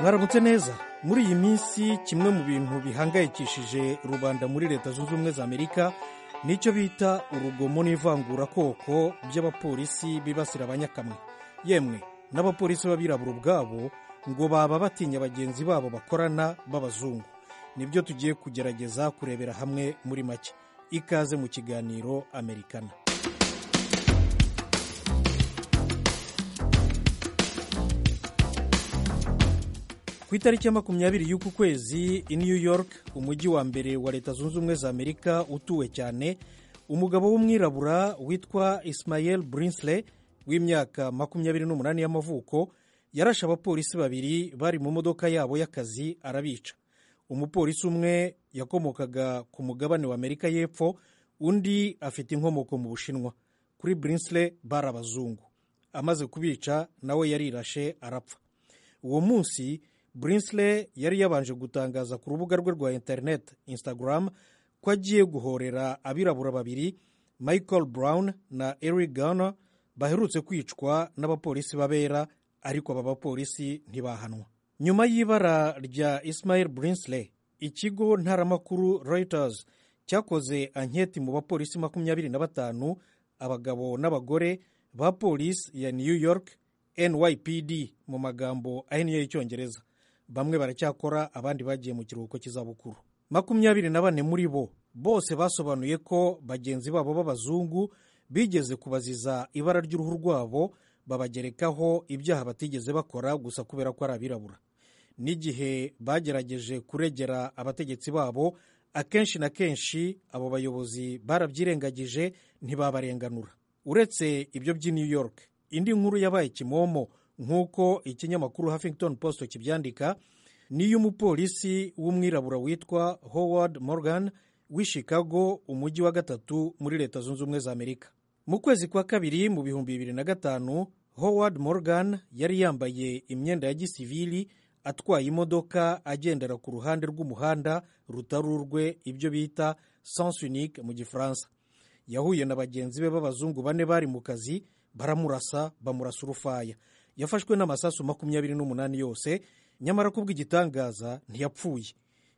mwaramutse neza muri iyi minsi kimwe mu bintu bihangayikishije rubanda muri leta zunze ubumwe za amerika nicyo bita urugomo n'ivangurakoko by'abapolisi bibasira abanyakamwe yemwe n'abapolisi b'abirabura ubwabo ngo baba batinya bagenzi babo bakorana b'abazungu nibyo tugiye kugerageza kurebera hamwe muri make ikaze mu kiganiro amerikana ku itariki ya makumyabiri y'uku kwezi i new york umujyi wa mbere wa leta zunze ubumwe za amerika utuwe cyane umugabo w'umwirabura witwa ismael brinsley w'imyaka makumyabiri n'umunani y'amavuko yarashe abapolisi babiri bari mu modoka yabo y'akazi arabica umupolisi umwe yakomokaga ku mugabane wa amerika y'epfo undi afite inkomoko mu bushinwa kuri brinsley bari abazungu amaze kubica nawe yarirashe arapfa uwo munsi brinsley yari yabanje gutangaza ku rubuga rwe rwa interineti instagram ko agiye guhorera abirabura babiri michael brown na eric garner baherutse kwicwa n'abapolisi babera ariko aba bapolisi ntibahanwa nyuma y'ibara rya ismail brinsley ikigo ntaramakuru reuters cyakoze anketi mu bapolisi makumyabiri na batanu abagabo n'abagore ba polisi ya new york nypd mu magambo ahinnye y'icyongereza bamwe baracyakora abandi bagiye mu kiruhuko cy'izabukuru makumyabiri na bane muri bo bose basobanuye ko bagenzi babo b'abazungu bigeze kubaziza ibara ry'uruhu rwabo babagerekaho ibyaha batigeze bakora gusa kubera ko ari abirabura n'igihe bagerageje kuregera abategetsi babo akenshi na kenshi abo bayobozi barabyirengagije ntibabarenganura uretse ibyo by'i new york indi nkuru yabaye kimomo nk'uko ikinyamakuru huffington post kibyandika n'iy'umupolisi w'umwirabura witwa howard morgan w'i chicago umujyi wa gatatu muri leta zunze ubumwe za amerika mu kwezi kwa kabiri mu bihumbi bibiri na gatanu howard morgan yari yambaye imyenda ya gisivili atwaye imodoka agendera ku ruhande rw'umuhanda rutari urwe ibyo bita sans unique mu gifaransa yahuye na bagenzi be b'abazungu bane bari mu kazi baramurasa bamurasa urufaya yafashwe n'amasasu makumyabiri n'umunani yose nyamara kubw'igitangaza ntiyapfuye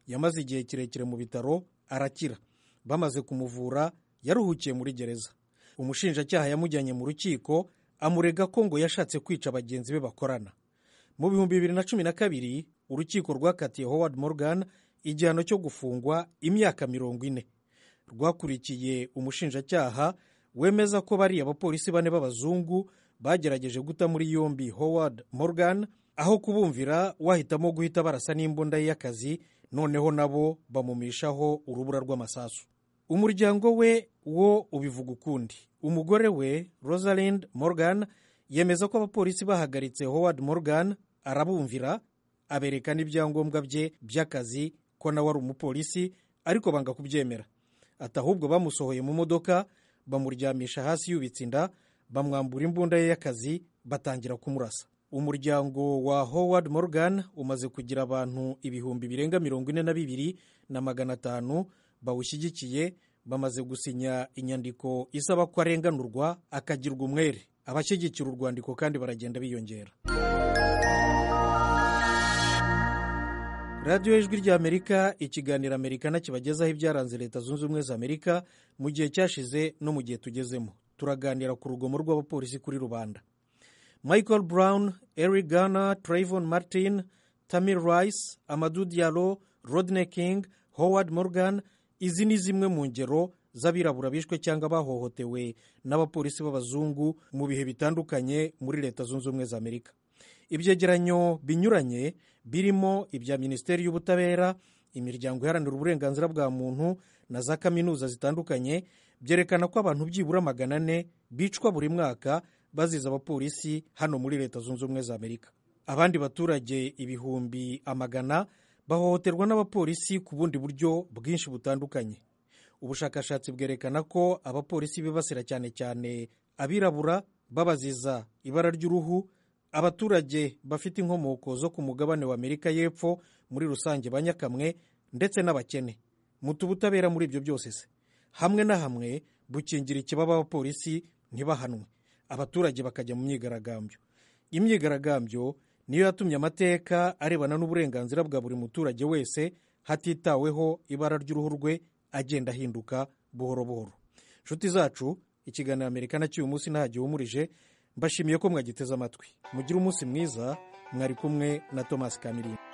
yamaze igihe kirekire mu bitaro arakira bamaze kumuvura yaruhukiye muri gereza umushinjacyaha yamujyanye mu rukiko amurega ko ngo yashatse kwica bagenzi be bakorana mu bihumbi bibiri na cumi na kabiri urukiko rwakatiye howard morgan igihano cyo gufungwa imyaka mirongo ine rwakurikiye umushinjacyaha wemeza ko bariya abapolisi bane b'abazungu bagerageje guta muri yombi howard morgan aho kubumvira wahitamo guhita barasa n'imbunda ye y'akazi noneho nabo bamumishaho urubura rw'amasasu umuryango we wo ubivuga ukundi umugore we rosalind morgan yemeza ko abapolisi bahagaritse howard morgan arabumvira abereka n'ibyangombwa bye by'akazi ko nawe ari umupolisi ariko banga kubyemera ati ahubwo bamusohoye mu modoka bamuryamisha hasi yubitse inda bamwambura imbunda ye y'akazi batangira kumurasa umuryango wa howard morgan umaze kugira abantu ibihumbi birenga mirongo ine na bibiri na magana atanu bawushyigikiye bamaze gusinya inyandiko isaba ko arenganurwa akagirwa umwere abashyigikira urwandiko kandi baragenda biyongera radiyo ijwi rya amerika ikiganiro amerikana kibagezaho ibyaranze leta zunze ubumwe za amerika mu gihe cyashize no mu gihe tugezemo turaganira ku rugomo rw'abapolisi kuri rubanda michael brown eric garner trayvon martin tamir rice amadu diallo rodney king howard morgan izi ni zimwe mu ngero z'abirabura bishwe cyangwa bahohotewe n'abapolisi b'abazungu mu bihe bitandukanye muri leta zunze ubumwe za amerika ibyegeranyo binyuranye birimo ibya minisiteri y'ubutabera imiryango iharanira uburenganzira bwa muntu na za kaminuza zitandukanye byerekana ko abantu byibura magana ane bicwa buri mwaka baziza abapolisi hano muri leta zunze ubumwe za amerika abandi baturage ibihumbi amagana bahohoterwa n'abapolisi ku bundi buryo bwinshi butandukanye ubushakashatsi bwerekana ko abapolisi bibasira cyane cyane abirabura babaziza ibara ry'uruhu abaturage bafite inkomoko zo ku mugabane wa amerika y'epfo muri rusange banyakamwe ndetse n'abakene mutu ubutabera muri ibyo byose se hamwe na hamwe bukingira ikibaba abapolisi ntibahanwe abaturage bakajya mu myigaragambyo imyigaragambyo niyo yatumye amateka arebana n'uburenganzira bwa buri muturage wese hatitaweho ibara ry'uruhu rwe agenda ahinduka buhoro buhoro inshuti zacu ikiganiro amerika na cy'uyu munsi ntagihumurije mbashimiye ko mwagiteze amatwi mugire umunsi mwiza mwari kumwe na tomasi kamirinda